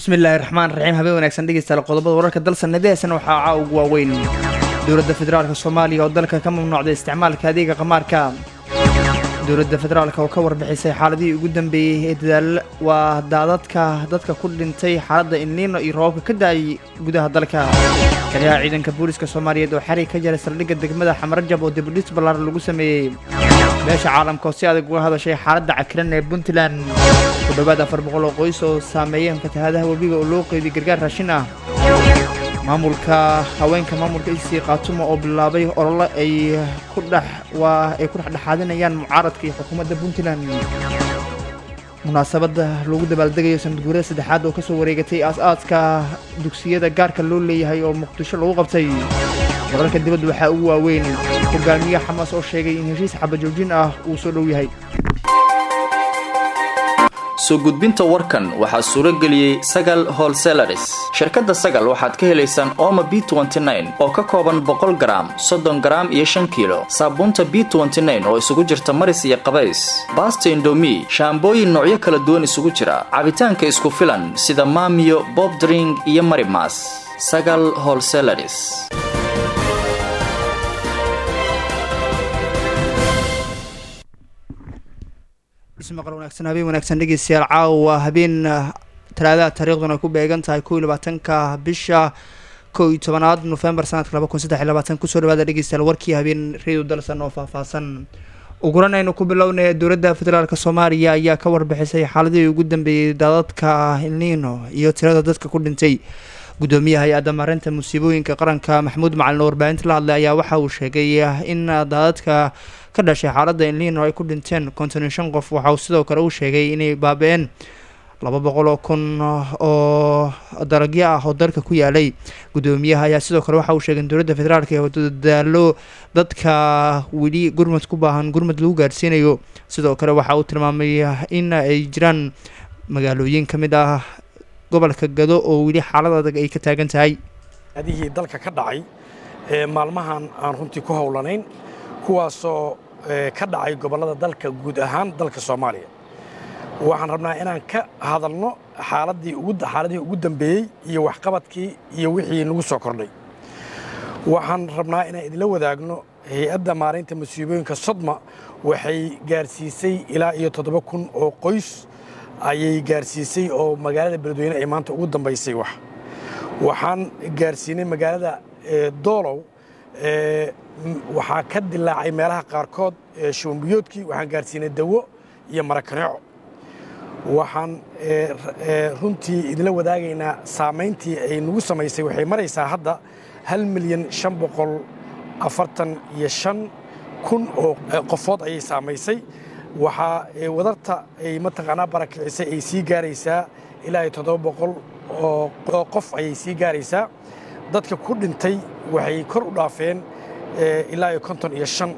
bismillaahi raxmaan raxiim habeen wanaagsan dhegeystayaal qodobada wararka dalsanadiheesana waxaa caa ugu waaweyn dowladda federaalka soomaaliya oo dalka ka mamnuucday isticmaalka adeega qamaarka dowladda federaalka oo ka warbixisay xaaladihii ugu dambeeyey ee dadaal waa daadadka dadka ku dhintay xaaladda inliino iyo roobabka ka da-ay gudaha dalka taliyaha ciidanka booliska soomaaliyeed oo xarig ka jaray saldhigga degmada xamarajab oo dibudhis ballaaran lagu sameeyey beesha caalamka oo si adag uga hadashay xaaladda cakiran ee puntland ku dhowaad afar boqol oo qoys oo saameeyeen fatahaadaha webiga oo loo qeydiyay gargaar raashin ah maamulka haweenka maamulka isii khaatumo oo bilaabay olole ay ku dhex waa ay ku dhexdhexaadinayaan mucaaradka iyo xukuumadda puntland munaasabadda lagu dabaaldegayo sanad guurada saddexaad oo kasoo wareegatay aas-aaska dugsiyada gaarka loo leeyahay oo muqdisho lagu qabtay wararka dibadda waxaa ugu waaweyn hogaamiye xamaas oo sheegay in heshiis xabajoojin ah uu soo dhow yahay soo gudbinta warkan waxaa suuro geliyey sagal holselaris shirkadda sagal waxaad ka helaysaan ooma b oo ka kooban boqol garaam soddon garaam iyo shan kiilo saabuunta b oo isugu jirta maris iyo qabays baasta indomi shaambooyin noocyo kala duwan isugu jira cabitaanka isku filan sida maamiyo bobdring iyo marimas sagal holselaris ismaqal wanaagsan habeen wanaagsan dhegeystayaal caawa habeen talaadaha taariikhduna ku beegan tahay kow iyo labaatanka bisha kow iyo tobanaad nofembar sanadka laba kun saddex iyo labaatan kusoo dhawaada dhegeystayaal warkii habeen reedu dalsan oo faahfaahsan uguran aynu ku bilownay dowladda federaalk soomaaliya ayaa ka warbixisay xaaladihii ugu dambeeyey daadadka ilniino iyo tirada dadka ku dhintay gudoomiyaha hay-adda maareynta musiibooyinka qaranka maxamuud macalin oo warbaahinta la hadlay ayaa waxa uu sheegay in daadadka ka dhashay xaaladda inliino ay ku dhinteen konton iyo shan qof waxa uu sidoo kale uu sheegay inay baabi-een laba boqol oo kun oo dalagyo ah oo dalka ku yaalay gudoomiyaha ayaa sidoo kale waxa uu sheegay in dowladda federaalk ee dadaalo dadka weli gurmad ku baahan gurmad lagu gaarsiinayo sidoo kale waxa uu tilmaamay in ay jiraan magaalooyin ka mid ah gobolka gado oo weli xaalad adag ay ka taagan tahay adihii dalka ka dhacay ee maalmahan aan runtii ku howlanayn kuwaasoo ka dhacay gobollada dalka guud ahaan dalka soomaaliya waxaan rabnaa inaan ka hadalno xaaladii xaaladihii ugu dambeeyey iyo waxqabadkii iyo wixii nagu soo kordhay waxaan rabnaa inaan idinla wadaagno hay-adda maaraynta musiibooyinka sodma waxay gaarsiisay ilaa iyo toddoba kun oo qoys ayay gaarsiisay oo magaalada beledweyne ay maanta ugu dambaysay wax waxaan gaarsiinay magaalada doolow waxaa ka dilaacay meelaha qaarkood shuumbiyoodkii waxaan gaarsiinay dawo iyo marakaneeco waxaan runtii idinla wadaagaynaa saamayntii ay nagu samaysay waxay maraysaa hadda hal milyan shan boqol afartan iyo shan kun oo qofood ayay saamaysay waxaa wadarta ay mataqaanaa barakicisay ay sii gaaraysaa ilaa iyo toddoba boqol oo qof ayay sii gaaraysaa dadka ku dhintay waxay kor u dhaafeen ilaa iyo konton iyo shan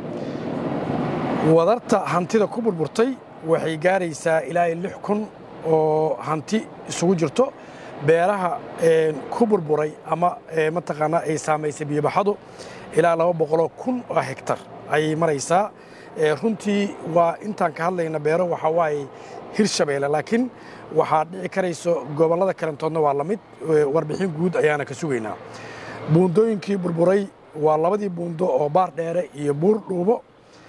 wadarta hantida ku burburtay waxay gaaraysaa ilaa iyo lix kun oo hanti isugu jirto beeraha ku burburay ama mataqaanaa ay saamaysay biyobaxadu ilaa laba boqoloo kun oo hegtar ayay maraysaa runtii waa intaan ka hadlayna beero waxaa waaye hirshabeelle laakiin waxaa dhici karayso gobollada kalentoodna waa la mid warbixin guud ayaana ka sugaynaa buundooyinkii burburay waa labadii buundo oo baar dheere iyo buur dhuubo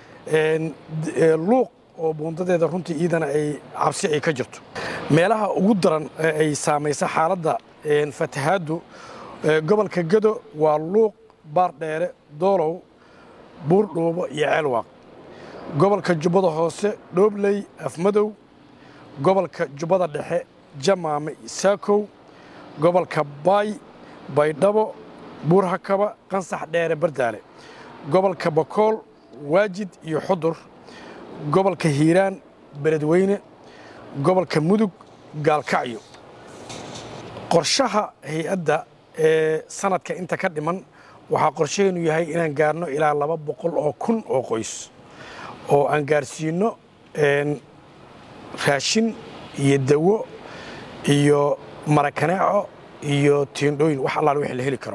luuq oo buundadeeda runtii iidana ay cabsi ay ka jirto meelaha ugu daran ay saamaysa xaaladda fatahaaddu gobolka gado waa luuq baar dheere doolow buur dhuubo iyo ceelwaaq gobolka jubbada hoose dhoobley afmadow gobolka jubbada dhexe jamaame saakow gobolka baay baydhabo buurhakaba qansax dheere bardaale gobolka bakool waajid iyo xudur gobolka hiiraan beledweyne gobolka mudug gaalkacyo qorshaha hay-adda ee sanadka inta ka dhiman waxaa qorshaheenu yahay inaan gaarno ilaa laba boqol oo kun oo qoys oo aan gaarsiinno raashin iyo dawo iyo marakaneeco iyo tiindhooyin wax allaal wixii la heli karo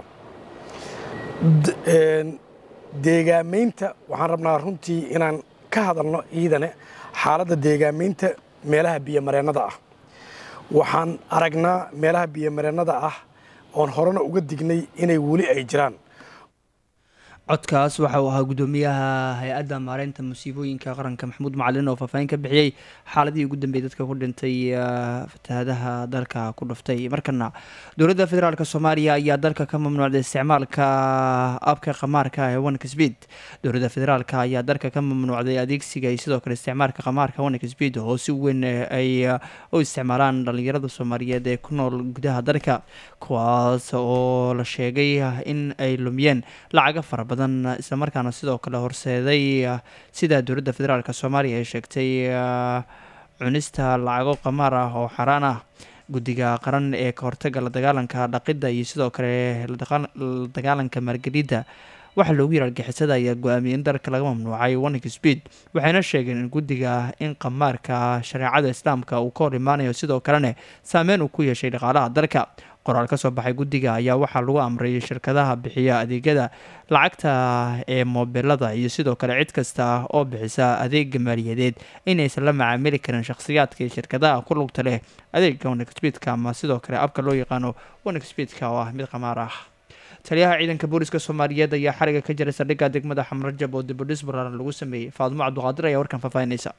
deegaamaynta waxaan rabnaa runtii inaan ka hadalno iidane xaaladda deegaamaynta meelaha biyomareennada ah waxaan aragnaa meelaha biyomareennada ah oon horena uga dignay inay weli ay jiraan codkaas waxa uu ahaa guddoomiyaha hay-adda maareynta musiibooyinka qaranka maxamuud macalin oo faahfaahin ka bixiyey xaaladihii ugu dambeeyey dadka ku dhintay fatahaadaha dalka ku dhuftay markana dowladda federaalk soomaaliya ayaa dalka ka mamnuucday isticmaalka abka qamaarka ee onex speed dowladda federaalk ayaa dalka ka mamnuucday adeegsiga iyo sidoo kale isticmaalka qamaarka onex speed oo si weyn ay u isticmaalaan dhalinyarada soomaaliyeed ee ku nool gudaha dalka kuwaas oo la sheegay in ay lumiyeen lacaga fara badan islamarkaana sidoo kale horseeday sida dowladda federaalk soomaaliya ay sheegtay cunista lacago qamaar ah oo xaraan ah guddiga qaran ee ka hortaga la dagaalanka dhaqidda iyo sidoo kale la dagaalanka maalgelidda waxaa loogu yiri argixisada ayaa go-aamiyey in dalka laga mamnuucay onex speed waxayna sheegeen in guddiga in qamaarka shareecada islaamka uu ka hor imaanayo sidoo kalena saameyn uu ku yeeshay dhaqaalaha dalka qoraal ka soo baxay guddiga ayaa waxaa lagu amray shirkadaha bixiya adeegyada lacagta ee moobilada iyo sidoo kale cid kasta oo bixisa adeega maaliyadeed inaysan la macaamili karin shakhsiyaadka iyo shirkadaha ku lugta leh adeega onexpeedka ama sidoo kale abka loo yaqaano onexpeedka oo ah mid qamaar ah taliyaha ciidanka booliska soomaaliyeed ayaa xariga ka jiray saldhigga degmada xamrajab oo dibudhis balaaran lagu sameeyey faadimo cabduqaadir ayaa warkan faahfaahinaysa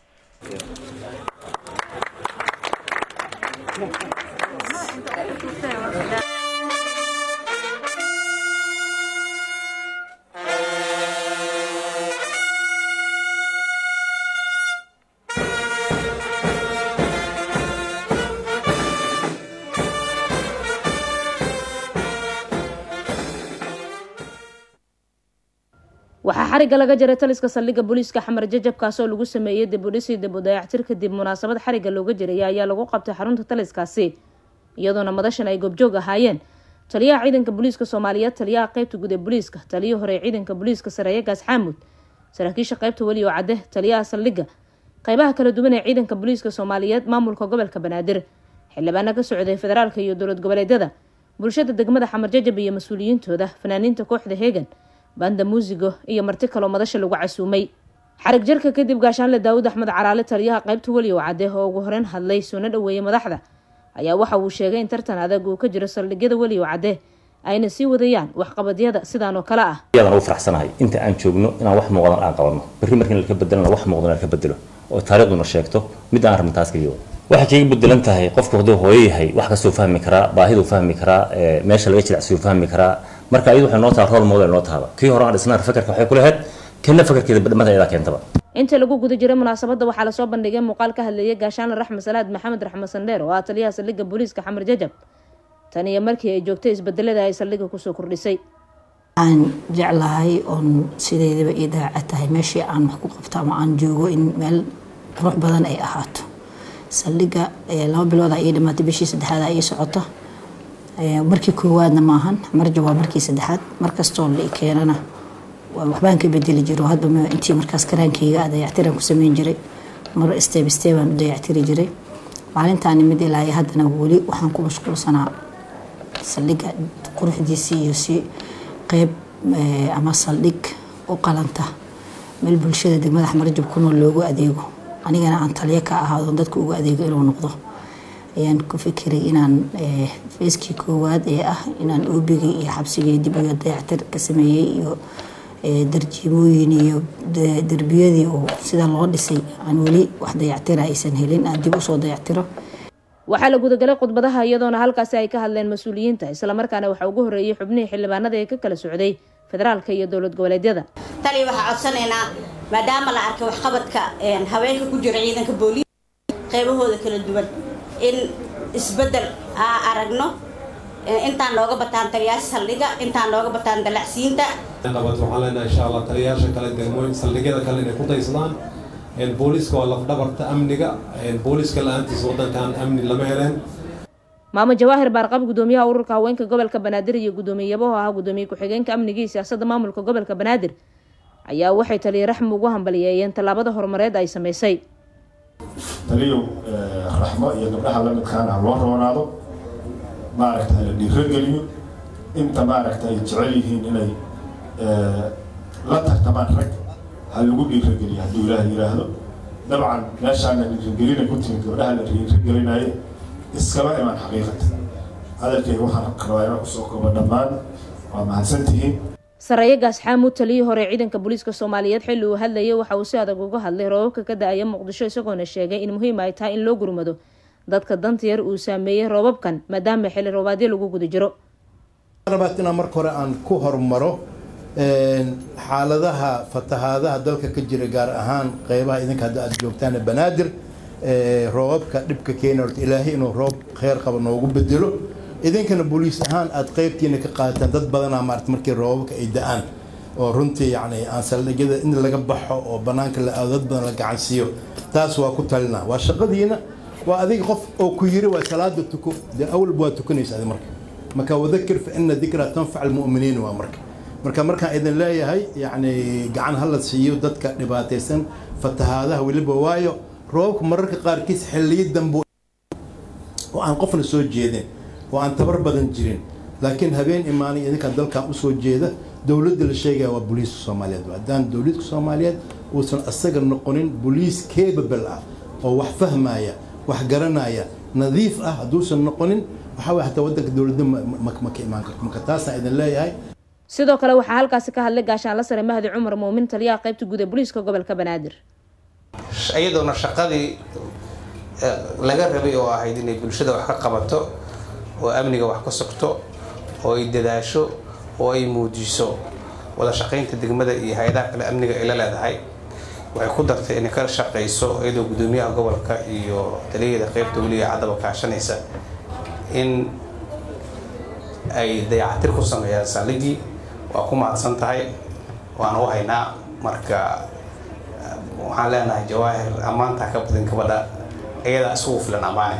waxaa xarigga laga jaray taliska saldhigga booliiska xamar jajabkaas oo lagu sameeyey dibudhisii dib u dayactir kadib munaasabad xarigga looga jiraya ayaa lagu qabtay xarunta taliskaasi iyadoona madashan ay goobjoog ahaayeen taliyaha ciidanka booliiska soomaaliyeed taliyaha qeybta guud ee booliiska taliyii hore ee ciidanka booliiska sareeye gaas xaamud saraakiisha qeybta welioo cadde taliyaha saldhigga qeybaha kala duwan ee ciidanka booliiska soomaaliyeed maamulka gobolka banaadir xildhibaana ka socday federaalka iyo dowlad goboleedyada bulshada degmada xamar jajab iyo mas-uuliyiintooda fanaaniinta kooxda heegan banda muusigo iyo marti kaloo madasha lagu casuumay xarig jarka kadib gaashaanle daawud axmed caraale taliyaha qeybta weliyow cadde oo ugu horeyn hadlay soona dhoweeyey madaxda ayaa waxa uu sheegay in tartan adag uu ka jiro saldhigyada weliyow cadde ayna sii wadayaan waxqabadyada sidaan oo kale ah yadaan ugu faraxsanahay inta aan joogno inaan wax muuqdan aan qabanno berri markiin laka bedelana wax muuqdan laka bedelo oo taariikhduna sheegto mid aan rabno taas kaliya waxay kaga bedelan tahay qofku hadduu hooyo yahay wax kastuu fahmi karaa baahiduu fahmi karaa meesha laga jilicsiyuu fahmi karaa marka ayadu waxay noo taha rol model noo tahaba kii hore aan dhisnaan fakarka waxay ku lahayd kana fakarkeeda badhamada ayadaa keentaba inta lagu guda jiray munaasabadda waxaa lasoo bandhigay muuqaal ka hadleeyay gaashaanle raxmed salaad maxamed raxmed sandheer oo ah taliyaha saldhigga booliiska xamar jajab tan iyo markii ay joogtay isbedelada ay saldhigga kusoo kordhisay aan jeclahay oon sideedaba ii daaca tahay meeshii aan wax ku qabto ama aan joogo in meel qurux badan ay ahaato saldhigga laba bilooda ii dhimaatay bishii saddexaada ii socota markii koowaadna maahan marja waa markii saddexaad markastoo la keenana waxbaan ka bedeli jiro hadba intii markaas karaankeyga a dayactiraan ku sameyn jiray mar steeb steebaan u dayactiri jiray maalintaani mid ilaa haddana weli waxaan ku mashquulsanaa saldhigga quruxdiisii iyo si qeyb ama saldhig u qalanta meel bulshada degmada xmarajab ku nool loogu adeego anigana aan taliyo ka ahaado dadka ugu adeego inuu noqdo ayaan ku fikiray inaan feeskii koowaad ee ah inaan oobigii iyo xabsigii dib iyo dayactir ka sameeyey iyo darjiimooyin iyo derbiyadii oo sida loo dhisay aan weli wax dayactira aysan helin aan dib usoo dayactiro waxaa la gudagalay khudbadaha iyadoona halkaasi ay ka hadleen mas-uuliyiinta islamarkaana waxaa ugu horreeyey xubnihii xildhibaanada ee ka kala socday federaalka iyo dowlad goboleedyada tali waxaa codsanaynaa maadaama la arkay waxqabadka haweenka ku jira ciidanka booliis qaybahooda kala duwan in isbedel aa aragno intaan nooga bataan taliyaasha saldhiga intaan nooga bataan dalacsiinta qabad waxaan leenahay insha allah taliyayaasha kale degmooyin saldhigyada kale inay ku daysadaan booliiska waa lafdhabarta amniga booliiska la-aantiisa waddankan amni lama heleen maamo jawaahir baarqab gudoomiyaha ururka haweenka gobolka banaadir iyo gudoomiye yabaho ahaa gudoomiye ku-xigeenka amniga iyo siyaasadda maamulka gobolka banaadir ayaa waxay taliya raxmi ugu hambaliyeeyeen tallaabada horumareed ay sameysay taliyow raxmo iyo gabdhaha la midkaana ha loo roonaado maaragta la dhiirogeliyo inta maaragta ay jecel yihiin inay la tartamaan rag ha lagu dhiirogeliyo hadduu ilaah yidhaahdo dabcan meeshaana dhiirogelina ku timid gabdhaha la dhiirogelinaye iskama imaan xaqiiqata hadalkayga waxaan rabaa inaan kusoo koobo dhammaan waa mahadsantihiin sareeye gaasxaamuud taliyii hore ciidanka booliiska soomaaliyeed xilli uu hadlayay waxa uu si adag uga hadlay roobabka ka da-aya muqdisho isagoona sheegay in muhiim ay tahay in loo gurmado dadka danta yar uu saameeyey roobabkan maadaama xilli roobaadyo lagu guda jiro rabaad inaan marka hore aan ku hormaro xaaladaha fatahaadaha dalka ka jira gaar ahaan qeybaha idinka hadda aad joogtaan banaadir roobabka dhibka keena horta ilaahay inuu roob kheyr qaba noogu bedelo idinkana booliis ahaan aad qeybtiina ka qaadataan dad badanaa maarata markii roobabka ay da-aan oo runtii yacni aan saldhigyada in laga baxo oo bannaanka la aado dad badan la gacansiiyo taas waa ku talinaa waa shaqadiina waa adiga qof oo ku yiri waa salaada tuko dee awalba waa tukanaysa adi marka marka wadakir fa ina dikra tanfac almu'miniin waa marka marka markaan idin leeyahay yacni gacan hala siiyo dadka dhibaataysan fatahaadaha weliba waayo roobabka mararka qaarkiis xilliyo dambe oo aan qofna soo jeedin oo aan tabar badan jirin laakiin habeen imaanay idinkaa dalkan usoo jeeda dowladda la sheegaya waa booliiska soomaaliyeed haddaan dowladka soomaaliyeed uusan asaga noqonin booliis capable ah oo wax fahmaya wax garanaya nadiif ah hadduusan noqonin waxaa way hataa waddanka dowladda ma ka imaan karto marka taasaan idin leeyahay sidoo kale waxaa halkaasi ka hadlay gaashaanla sare mahdi cumar muumin taliyaha qaybta guud ee booliiska gobolka banaadir iyadoona shaqadii laga rabay oo ahayd inay bulshada wax ka qabato oo amniga wax ka sogto oo ay dadaasho oo ay muujiso wada shaqaynta degmada iyo hay-adaha kale amniga ay la leedahay waxay ku dartay inay ka shaqayso iyadoo gudoomiyaha gobolka iyo taliyada qaybta weliga caddaba kaashanaysa in ay dayacatir ku sameeyaan saldhigii waa ku mahadsan tahay waana u haynaa marka waxaan leenahay jawaahir ammaantaa ka badan gabadha iyadaa isugu filan ammaane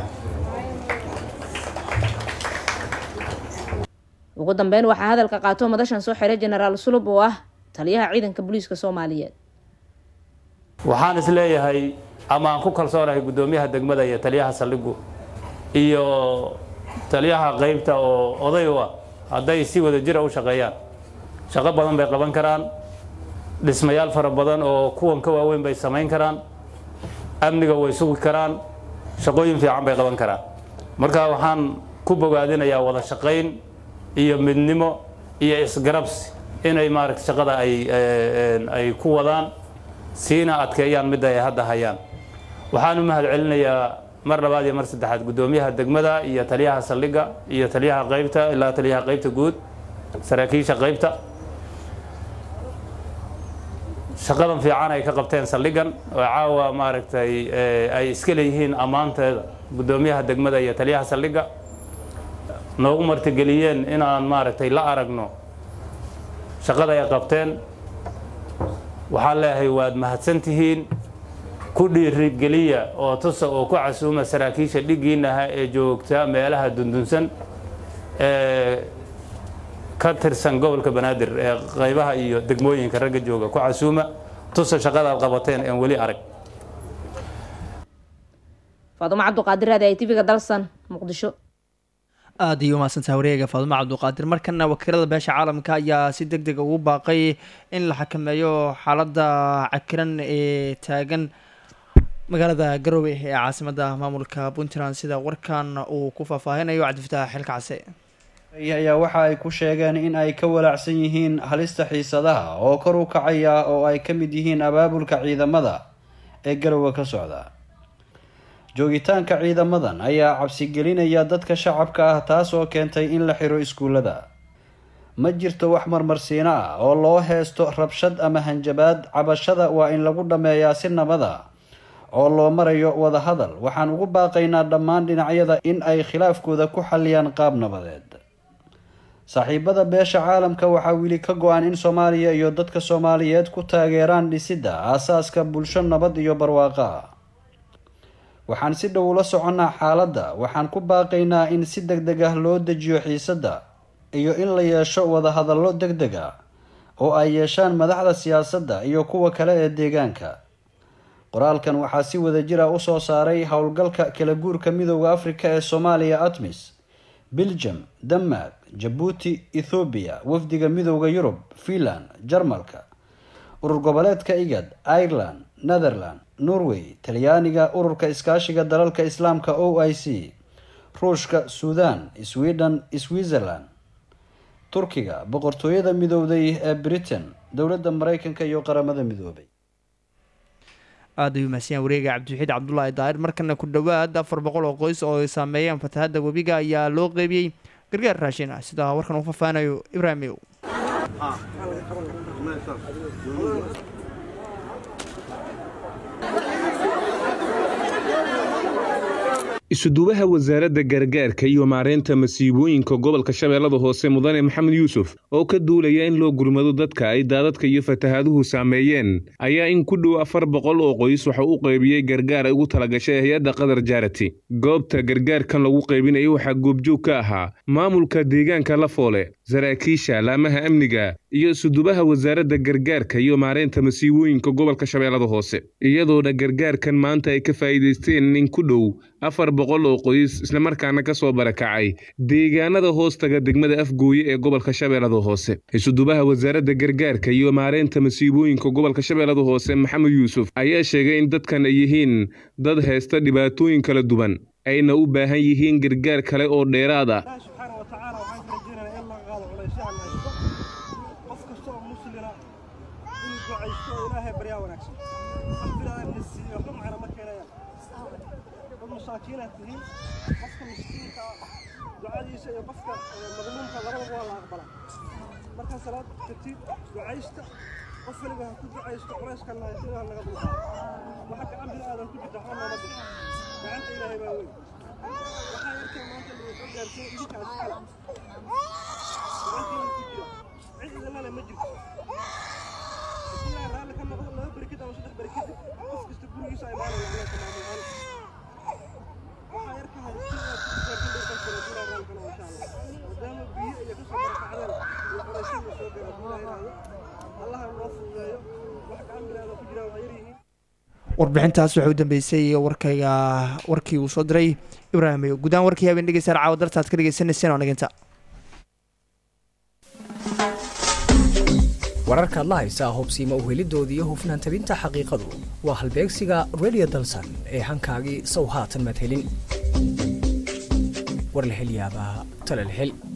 ugu dambeyn waxaa hadalka qaato madashan soo xiray jenaraal sulub oo ah taliyaha ciidanka booliiska soomaaliyeed waxaan is leeyahay ama aan ku kalsoonahay guddoomiyaha degmada iyo taliyaha saldhigu iyo taliyaha qaybta oo oday u ah hadday si wada jira u shaqeeyaan shaqo badan bay qaban karaan dhismayaal fara badan oo kuwan ka waaweyn bay samayn karaan amniga way sugi karaan shaqooyin fiican bay qaban karaan marka waxaan ku bogaadinayaa wada shaqayn iyo midnimo iyo isgarabsi inay maaragta shaqada ay ay ku wadaan siina adkeeyaan midda ay hadda hayaan waxaan u mahad celinayaa mar labaad iyo mar saddexaad guddoomiyaha degmada iyo taliyaha saldhigga iyo taliyaha qaybta ilaa taliyaha qaybta guud saraakiisha qaybta shaqadan fiican ay ka qabteen saldhiggan oo caawa maaragtay ay iska leeyihiin ammaanteeda guddoomiyaha degmada iyo taliyaha saldhigga noogu martigeliyeen inaan maaragtay la aragno shaqada ay qabteen waxaan leeyahay waad mahadsantihiin ku dhiirigeliya oo tusa oo ku casuuma saraakiisha dhiggiinaha ee joogta meelaha dundunsan ee ka tirsan gobolka banaadir ee qaybaha iyo degmooyinka ragga jooga ku casuuma tusa shaqadaad qabateen een weli arag faadumo cabduqaadir raadi ay tv-ga dalsan muqdisho aada iyo umahadsantaha wareega faadumo cabduqaadir markana wakiilada beesha caalamka ayaa si deg deg ugu baaqay in la xakameeyo xaaladda cakiran ee taagan magaalada garowe ee caasimada maamulka puntland sida warkan uu ku faahfaahinayo cabdifataax xilka case ayaa waxa ay ku sheegeen in ay ka walaacsan yihiin halista xiisadaha oo kor u kacaya oo ay ka mid yihiin abaabulka ciidamada ee garowe ka socda joogitaanka ciidamadan ayaa cabsigelinaya dadka shacabka ah taas oo keentay in la xiro iskuullada ma jirto wax marmarsiino ah oo loo heesto rabshad ama hanjabaad cabashada waa in lagu dhammeeyaa si nabada oo loo marayo wadahadal waxaan ugu baaqaynaa dhammaan dhinacyada in ay khilaafkooda ku xalliyaan qaab nabadeed saaxiibada beesha caalamka waxaa weli ka go-an in soomaaliya iyo dadka soomaaliyeed ku taageeraan dhisidda aasaaska bulsho nabad iyo barwaaqo ah waxaan si dhow ula soconnaa xaaladda waxaan ku baaqaynaa in si deg deg ah loo dejiyo xiisadda iyo in la yeesho wadahadallo deg deg ah oo ay yeeshaan madaxda siyaasadda iyo kuwa kale ee deegaanka qoraalkan waxaa si wada jir ah usoo saaray howlgalka kala guurka midooda afrika ee soomaaliya atmis belgium denmark jabuuti ethoobiya wafdiga midooda yurub finland jarmalka urur goboleedka igad ireland netherland norway talyaaniga ururka iskaashiga dalalka islaamka o i c ruushka suudan sweden switzerland turkiga boqortooyada midowday ee britain dowladda mareykanka iyo qaramada midoobay aada ayuu mahadsanyahay wareega cabdiwaxiid cabdulaahi daahir markana ku dhowaad afar boqol oo qoys oo ay saameeyeen fatahadda webiga ayaa loo qeybiyey gargaar raashin ah sida warkan uu faahfaahanayo ibraahim ew isuduwaha wasaaradda gargaarka iyo maareynta masiibooyinka gobolka shabeellada hoose mudane maxamed yuusuf oo ka duulaya in loo gurmado dadka ay daadadka iyo fatahaaduhu saameeyeen ayaa in ku dhow afar boqol oo qoys waxa u qaybiyey gargaar ay ugu talagashay hay-adda qadar jaarati goobta gargaarkan lagu qaybinayo waxaa goobjoog ka ahaa maamulka deegaanka lafoole saraakiisha laamaha amniga iyo isudubaha wasaaradda gargaarka iyo maareynta masiibooyinka gobolka shabeellada hoose iyadoona gargaarkan maanta ay ka faa'iidaysteen in ku dhow afar boqol oo qoys islamarkaana ka soo barakacay deegaanada hoostaga degmada afgooye ee gobolka shabeellada hoose isudubaha wasaaradda gargaarka iyo maareynta masiibooyinka gobolka shabeellada hoose maxamed yuusuf ayaa sheegay in dadkan ay yihiin dad haysta dhibaatooyin kala duwan ayna u baahan yihiin gargaar kale oo dheeraad ah masaakiinaad tihiin qofka miskiinka ducadiisa iyo qofka madluumka labadaba waa la aqbalaa markaa salaad tagtid ducaysta qof waliba ha ku ducaysto culayska lahaysa ilaah naga dulqaa waxa gacan bini aadan ku jirta waxba nooma dhin gacanta ilaahay baa weyn waxaa yarkee maanta lagu gaarsiin idinkaas kale gacantiina ku jira cid idinlale ma jirto haddii ilaahay raalli ka noqdo laba beri kadib ama saddex beri kadib qof kasta gurigiisa ay maalin lacnaa tamaamulaan maadaama biyo iyo kasoo barakacdeen iyo qorayshadii soo gara duulahaynaayo allaha noo fududeeyo wax gacan binaada ku jiraan waa yaryihiin warbixintaas waxay u dambeysay warkayga warkii uu soo diray ibraahim ayo guddaan warkii habeen dhegeystayaal caawa dartaad ka dhegeysaneyseen oo naginta wararkaad la haysaa hubsiima u helidoodii iyo hufnaan tabinta xaqiiqadu waa halbeegsiga radio dalsan ee hankaagii sow haatan madhelin war la hel yaabaa tala la hel